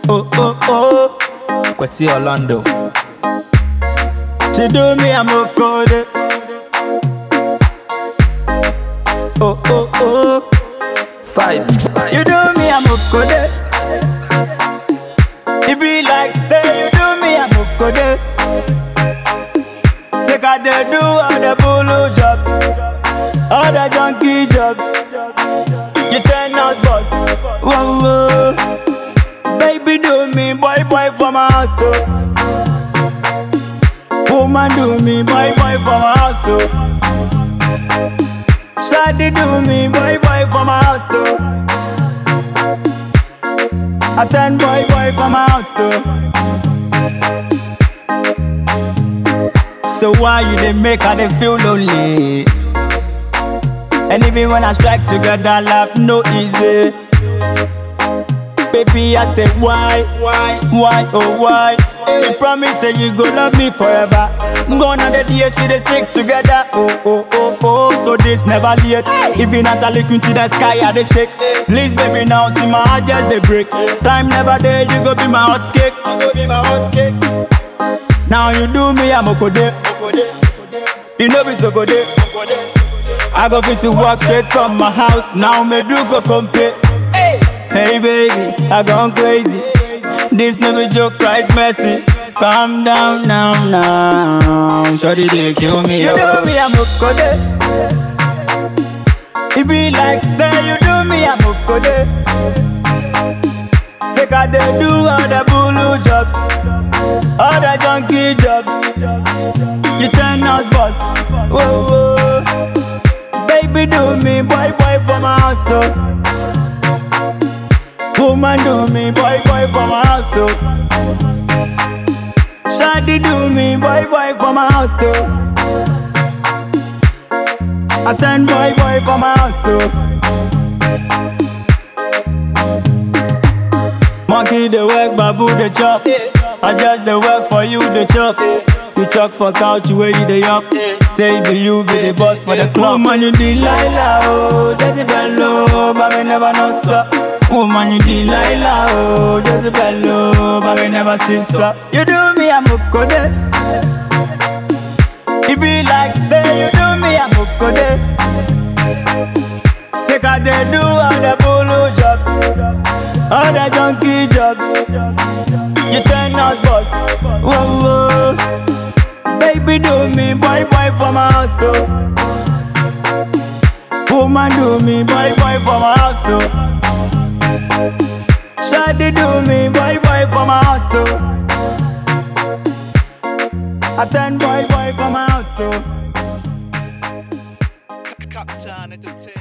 Oh, oh, oh. Kwesi Orlando. She do me, I'm a code. Oh, oh, oh. Side. You do me, I'm a code. It be like say you do me, I'm a code. Say I dey do all the bulu jobs, all the junkie jobs. You turn us boss. Whoa, whoa. Baby do me, boy, boy for my house. Oh. Woman do me, boy, boy for my house. Oh. Shady do me, boy, boy for my house. Oh. I turn boy, boy for my house. Oh. So why you dey make I dey feel lonely? And even when I strike together, life no easy. Baby, I say why, why, why, oh why? You promise say you go love me forever. Gone are the days we dey stick together. Oh, oh, oh, oh, so this never late. Even as I look into the sky, I dey shake. Please, baby, now see my heart just dey break. Time never there, you go be my hot cake. You go be my hot cake. Now you do me, I'm okode. You know be so good. I go fit to walk straight from my house. Now me do go compare. Hey baby, I gone crazy. This no be joke, price messy. Calm down now, now. Shorty they kill me. You do me, I'm okode. It be like say you do me, I'm okode. Say I dey do all the bulu jobs, all the junkie jobs. You turn us boss. Whoa, whoa. Baby do me, boy, boy for my house. Oh. Woman do me, boy, boy for my house. Oh. Shady do me, boy, boy for my house. Oh. I turn boy, boy for my house. Oh. Monkey the work, babu the chop. I just the work for you the chop. You talk for couch, where you the up. Say be you be the boss for the club. Woman you Delilah, oh, Jezebel, oh, but me never know so. Woman you Delilah, oh, Jezebel, oh, but me never see so. You do me, I'm okode. It be like say you do me, I'm okode. Say I dey do all the bulu jobs, all the junkie jobs. You turn us boss. Whoa, whoa. Baby do me, boy, boy for my house. Oh. Woman do me, boy, boy for my house. Oh. Shady do me, boy, boy for my house. Oh. I turn boy, boy for my house. Oh. Captain Entertainment.